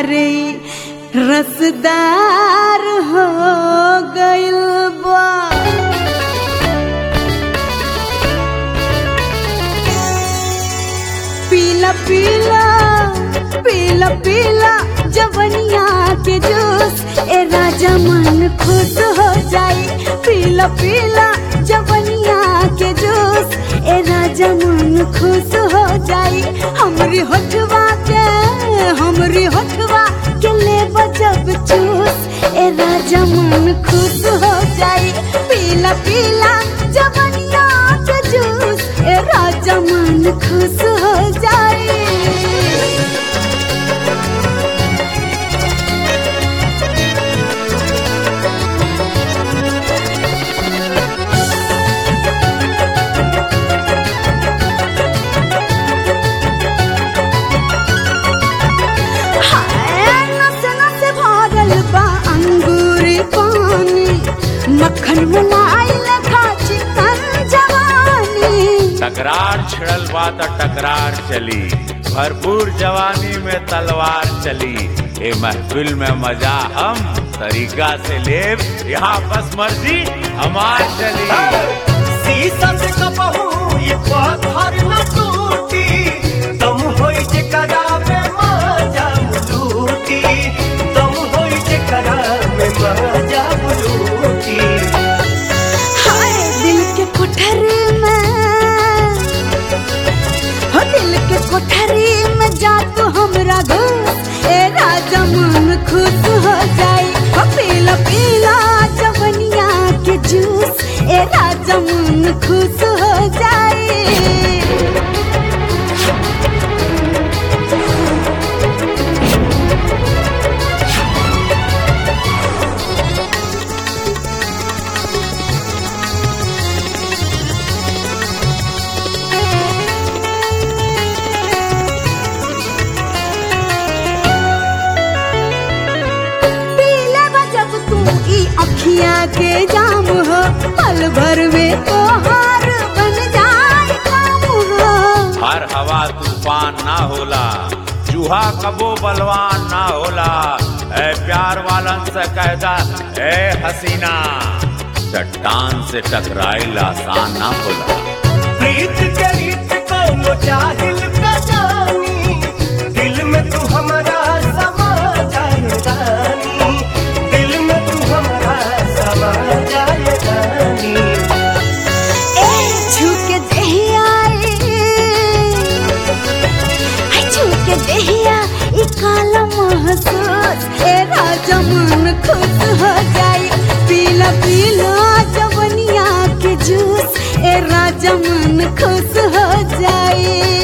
रे रसदार हो गइल बा पीला पीला पीला पीला जवनिया के जूस ए राजा मन खुश हो जाई पीला पीला जवनिया के जूस ए राजा मन खुश हो जाई हमरी होठवा के हमरी होठवा के ले जब चूस ए राजा मन खुश हो जाई पीला पीला जवनिया के जूस ए राजा मन खुश हो जाई हाय, नस नस भरल बा अंगूर पानी मक्खन मलाई लखा चिकन जवानी तकरार छिड़ल बा त टकरार चली भरपूर जवानी में तलवार चली ए महफिल में मजा हम तरीका से लेब यहाँ बस मर्जी हमार चली शीशा से कपहू ये पत्थर न टूटी दम होई जे करावे मजा लूटी दम होई जे करावे मजा लूटी हाय दिल के कोठरी में हो दिल के कोठरी में जा तू हमरा घुस ए राजा मन खुश हो जाई हो पीला पीला जवनिया के जूस ए राजा मन खुश हो जाई पीले बा जब तू ई अखिया के जाम हो पल भर में तोहार बन जाए काम हो हर हवा तूफान ना होला चूहा कबो बलवान ना होला ए प्यार वालन से कहदा ए हसीना चट्टान से टकराइल आसान ना होला प्रीत के रीत को चाहिल का जानी दिल में तू हमारा समा जाए रानी दिल में तू हमारा समा जाए रानी ए झुके देहिया हाय झुके देहिया ई काला महसूस ए राजा मन खुश हो जाई पीला पीला जवनिया के जूस ए राजा मन खुश हो जाई